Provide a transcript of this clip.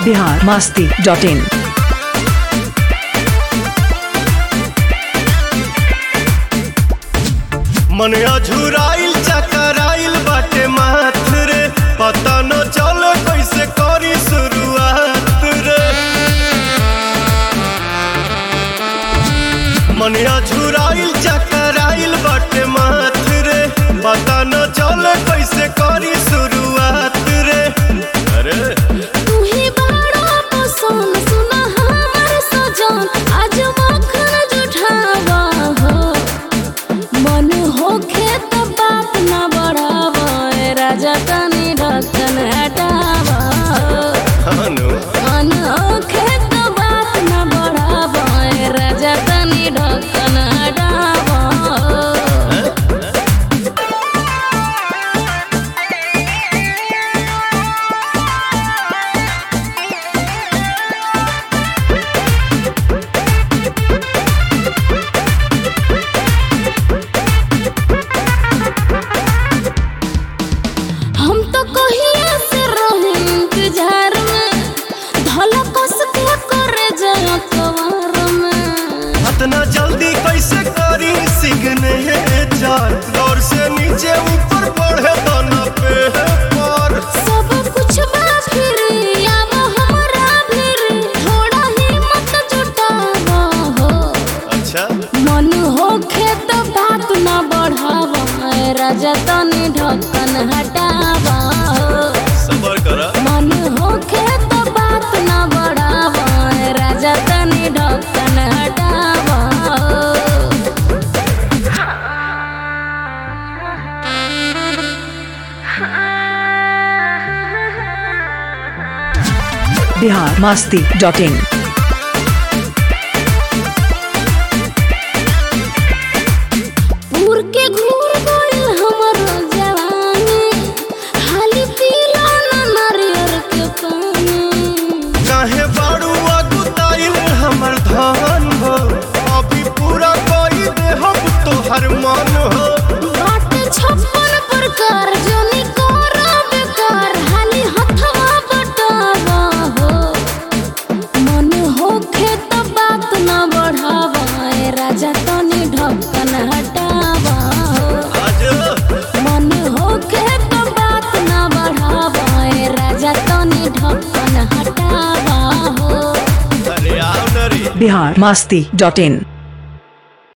Bihar Masti dot in मन अझुराइल चकराइल बाटे माथ रे पता न चल कैसे करी शुरुआत रे मन अझुराइल चकराइल बाटे माथ रे पता न चल कैसे करी शुरुआत रे अरे तू ही बड़ा पसंद सुना हमर सजन आज मखन जुठावा हो मन होखे त बात न बढ़ावा ए राजा तनी ढक्कन हटावा हनु मन होखे त बात न बढ़ावा ए राजा तनी ढक्कन हटावा हम तो कहिए से रहे इंतजार में धला कस के करे जया कवार में इतना जल्दी कैसे करी सिग्नेचर दौर से नीचे ऊपर बढ़े दाना पे पर सब कुछ बा फिर आब हमरा फिर थोड़ा हिम्मत जुटावा हो अच्छा मन होखे तो बात न बढ़ावा ए राजा तनी ढक्कन हटावा हो सबर करा मन होखे तो बात न बढ़ावा ए राजा तनी ढक्कन हटावा हो बिहार मास्ती डॉट इन उड़ के घूर गइल हमर जवानी हाली पीला न नारियर के पानी काहे बाड़ू अगुताइल हमर धन हो अभी पूरा कोई दे हम तोहर मन हो बाट छप्पन प्रकार जोनी कोरा बेकार हाली हथवा बटावा हो मन होखे त बात न बढ़ावा ए राजा तनी ढक्कन हटावा हो आज मन होखे त बात न बढ़ावा ए राजा तनी ढक्कन हटावा हो अरे आओ नरी बिहार मास्ती डॉट इन